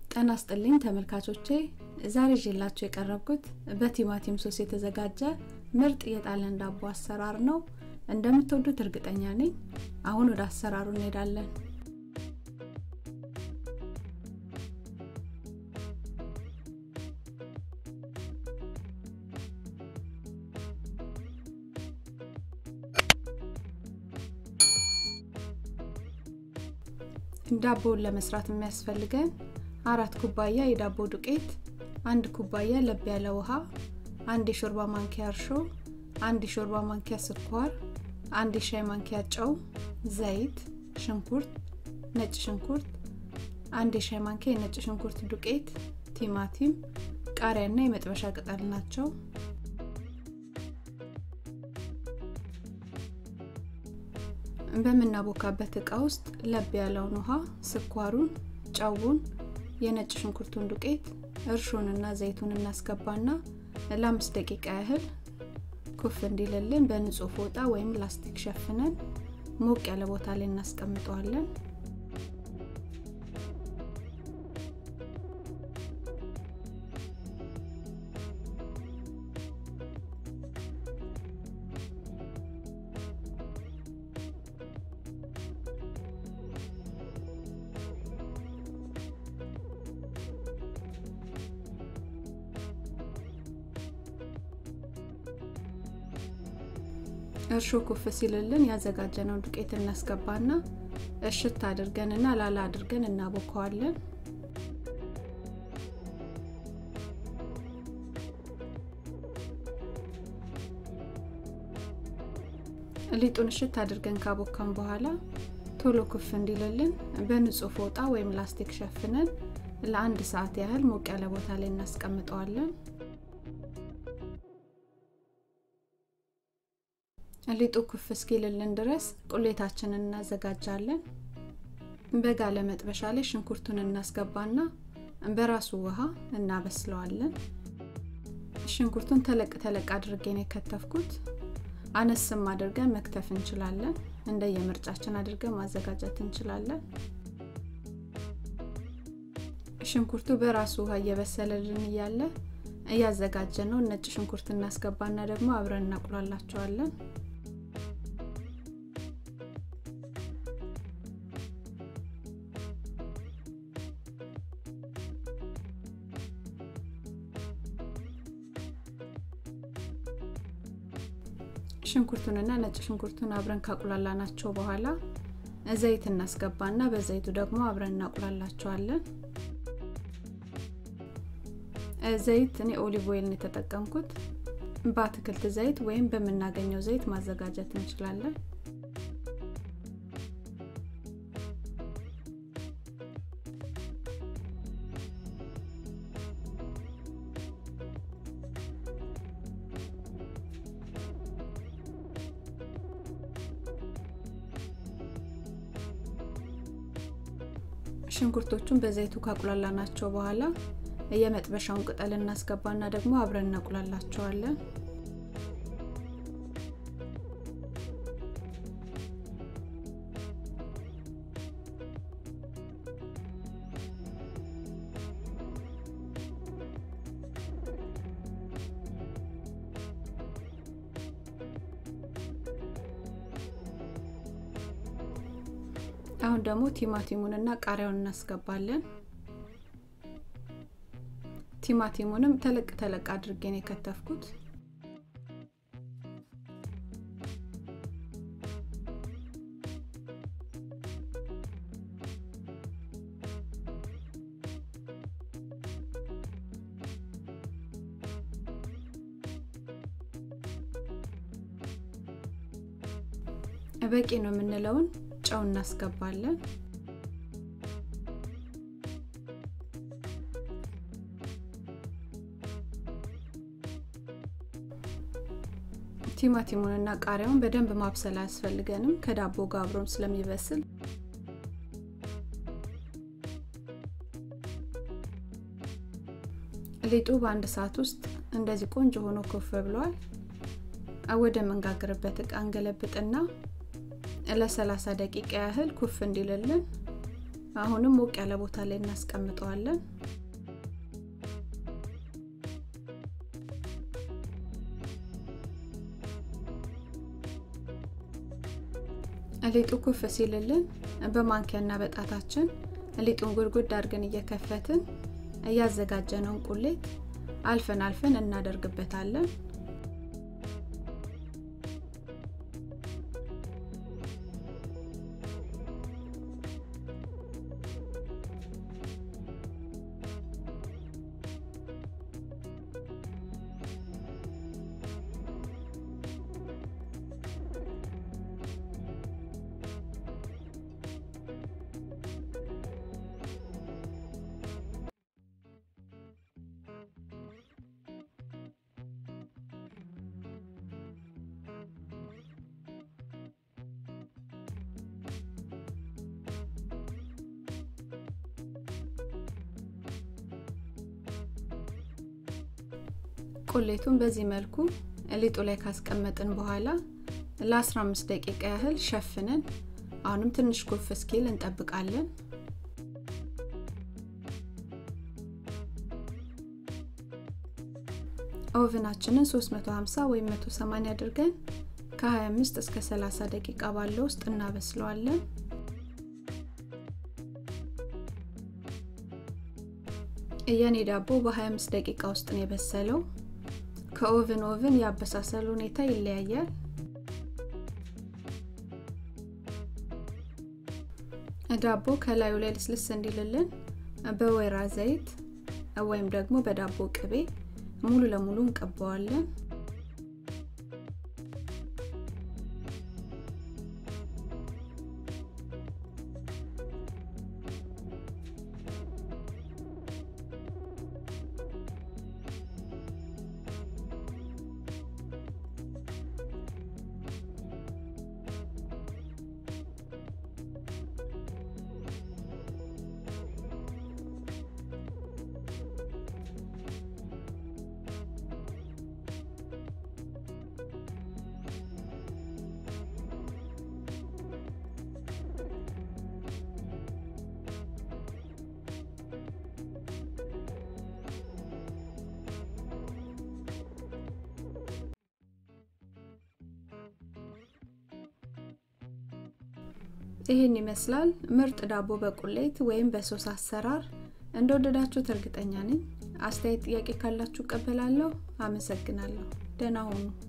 ጤና ይስጥልኝ ተመልካቾቼ ዛሬ ይዤላችሁ የቀረብኩት በቲማቲም ሶስ የተዘጋጀ ምርጥ የጣሊያን ዳቦ አሰራር ነው እንደምትወዱት እርግጠኛ ነኝ አሁን ወደ አሰራሩ እንሄዳለን ዳቦውን ለመስራት የሚያስፈልገን አራት ኩባያ የዳቦ ዱቄት፣ አንድ ኩባያ ለብ ያለ ውሃ፣ አንድ የሾርባ ማንኪያ እርሾ፣ አንድ የሾርባ ማንኪያ ስኳር፣ አንድ የሻይ ማንኪያ ጨው፣ ዘይት፣ ሽንኩርት፣ ነጭ ሽንኩርት፣ አንድ የሻይ ማንኪያ የነጭ ሽንኩርት ዱቄት፣ ቲማቲም፣ ቃሪያና የመጥበሻ ቅጠል ናቸው። በምናቦካበት እቃ ውስጥ ለብ ያለውን ውሃ፣ ስኳሩን፣ ጨውን፣ የነጭ ሽንኩርቱን ዱቄት፣ እርሾንና ዘይቱን እናስገባና ለአምስት ደቂቃ ያህል ኩፍ እንዲልልን በንጹህ ፎጣ ወይም ላስቲክ ሸፍነን ሞቅ ያለ ቦታ ላይ እናስቀምጠዋለን። እርሾ ኩፍ ሲልልን ያዘጋጀነው ዱቄት እናስገባና እሽት አድርገንና ላላ አድርገን እናቦከዋለን። ሊጡን እሽት አድርገን ካቦካን በኋላ ቶሎ ኩፍ እንዲልልን በንጹህ ፎጣ ወይም ላስቲክ ሸፍነን ለአንድ ሰዓት ያህል ሞቅ ያለ ቦታ ላይ እናስቀምጠዋለን። ሊጡ ኩፍ እስኪልልን ድረስ ቁሌታችንን እናዘጋጃለን። በጋለ መጥበሻ ላይ ሽንኩርቱን እናስገባና በራሱ ውሃ እናበስለዋለን። ሽንኩርቱን ተለቅ ተለቅ አድርጌን የከተፍኩት አነስም አድርገን መክተፍ እንችላለን። እንደየምርጫችን አድርገን ማዘጋጀት እንችላለን። ሽንኩርቱ በራሱ ውሃ እየበሰለልን እያለ እያዘጋጀነው ነጭ ሽንኩርት እናስገባና ደግሞ አብረን እናቁላላቸዋለን። ሽንኩርቱንና ነጭ ሽንኩርቱን አብረን ካቁላላ ናቸው በኋላ ዘይት እናስገባና በዘይቱ ደግሞ አብረን እናቁላላቸዋለን። ዘይት እኔ ኦሊቭ ኦይልን የተጠቀምኩት በአትክልት ዘይት ወይም በምናገኘው ዘይት ማዘጋጀት እንችላለን። ሽንኩርቶቹን በዘይቱ ካቁላላ ናቸው በኋላ የመጥበሻውን ቅጠል እናስገባና ደግሞ አብረን እናቁላላቸዋለን። አሁን ደግሞ ቲማቲሙንና ቃሪያውን እናስገባለን። ቲማቲሙንም ተለቅ ተለቅ አድርጌ ነው የከተፍኩት። በቂ ነው የምንለውን ጨው እናስገባለን። ቲማቲሙንና ቃሪያውን በደንብ ማብሰል አያስፈልገንም ከዳቦ ጋር አብሮም ስለሚበስል። ሊጡ በአንድ ሰዓት ውስጥ እንደዚህ ቆንጆ ሆኖ ኮፍ ብሏል። ወደ መንጋግርበት እቃ እንገለብጥና ለ30 ደቂቃ ያህል ኩፍ እንዲልልን አሁንም ሞቅ ያለ ቦታ ላይ እናስቀምጠዋለን። ሊጡ ኩፍ ሲልልን በማንኪያና በጣታችን ሊጡን ጉድጉድ አድርገን እየከፈትን እያዘጋጀነውን ቁሌት አልፈን አልፈን እናደርግበታለን። ቁሌቱን በዚህ መልኩ ሊጡ ላይ ካስቀመጥን በኋላ ለ15 ደቂቃ ያህል ሸፍነን አሁንም ትንሽ ኩፍ እስኪል እንጠብቃለን። ኦቨናችንን 350 ወይም 180 አድርገን ከ25 እስከ 30 ደቂቃ ባለው ውስጥ እናበስለዋለን። የኔ ዳቦ በ25 ደቂቃ ውስጥ ነው የበሰለው። ከኦቨን ኦቨን የአበሳሰል ሁኔታ ይለያያል። ዳቦ ከላዩ ላይ ልስልስ እንዲልልን በወይራ ዘይት ወይም ደግሞ በዳቦ ቅቤ ሙሉ ለሙሉ እንቀባዋለን። ይህን ይመስላል ምርጥ ዳቦ በቁሌት ወይም በሶስ አሰራር። እንደወደዳችሁት እርግጠኛ ነኝ። አስተያየት፣ ጥያቄ ካላችሁ እቀበላለሁ። አመሰግናለሁ። ደህና ሁኑ።